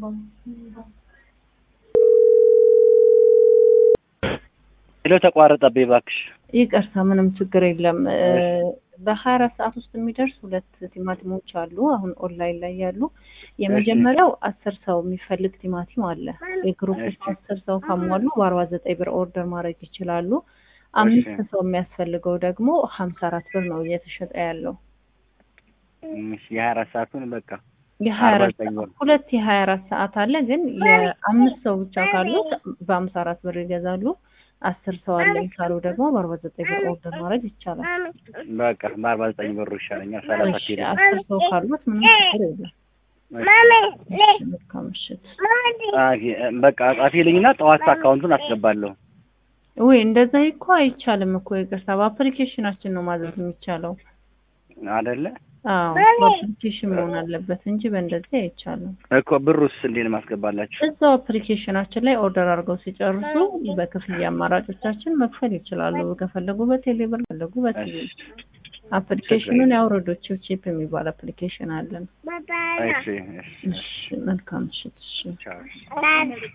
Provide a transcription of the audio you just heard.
ሄሎ ተቋረጠብኝ እባክሽ። ይቅርታ፣ ምንም ችግር የለም። በሀያ አራት ሰዓት ውስጥ የሚደርስ ሁለት ቲማቲሞች አሉ አሁን ኦንላይን ላይ ያሉ። የመጀመሪያው አስር ሰው የሚፈልግ ቲማቲም አለ። የግሩፕ ውስጥ አስር ሰው ካሟሉ በአርባ ዘጠኝ ብር ኦርደር ማድረግ ይችላሉ። አምስት ሰው የሚያስፈልገው ደግሞ ሀምሳ አራት ብር ነው እየተሸጠ ያለው። የሀያ አራት ሰዓቱን በቃ የሀያ አራት ሰዓት ሁለት የሀያ አራት ሰዓት አለ። ግን የአምስት ሰው ብቻ ካሉ በሀምሳ አራት ብር ይገዛሉ። አስር ሰው አለኝ ካሉ ደግሞ በአርባ ዘጠኝ ብር ኦርደር ማድረግ ይቻላል። በቃ በአርባ ዘጠኝ ብሩ ይሻለኛል። ሰላሳ ኪሎ አስር ሰው ካሉት ምንም ችግር የለም። መልካም ምሽት። በቃ ጻፊልኝና ጠዋት አካውንቱን አስገባለሁ። ወይ እንደዛ እኮ አይቻልም እኮ ይቅርታ፣ በአፕሊኬሽናችን ነው ማዘዝ የሚቻለው አይደለ? አዎ በአፕሊኬሽን መሆን አለበት እንጂ በእንደዚህ አይቻልም እኮ። ብሩስ እንዴት ማስገባላችሁ? እዛው አፕሊኬሽናችን ላይ ኦርደር አድርገው ሲጨርሱ በክፍያ አማራጮቻችን መክፈል ይችላሉ። ከፈለጉ በቴሌብር ከፈለጉ በቴሌ አፕሊኬሽኑን ያውረዶ ቺፕ የሚባል አፕሊኬሽን አለን። እሺ፣ እሺ፣ መልካም ምሽት። እሺ። ቻው።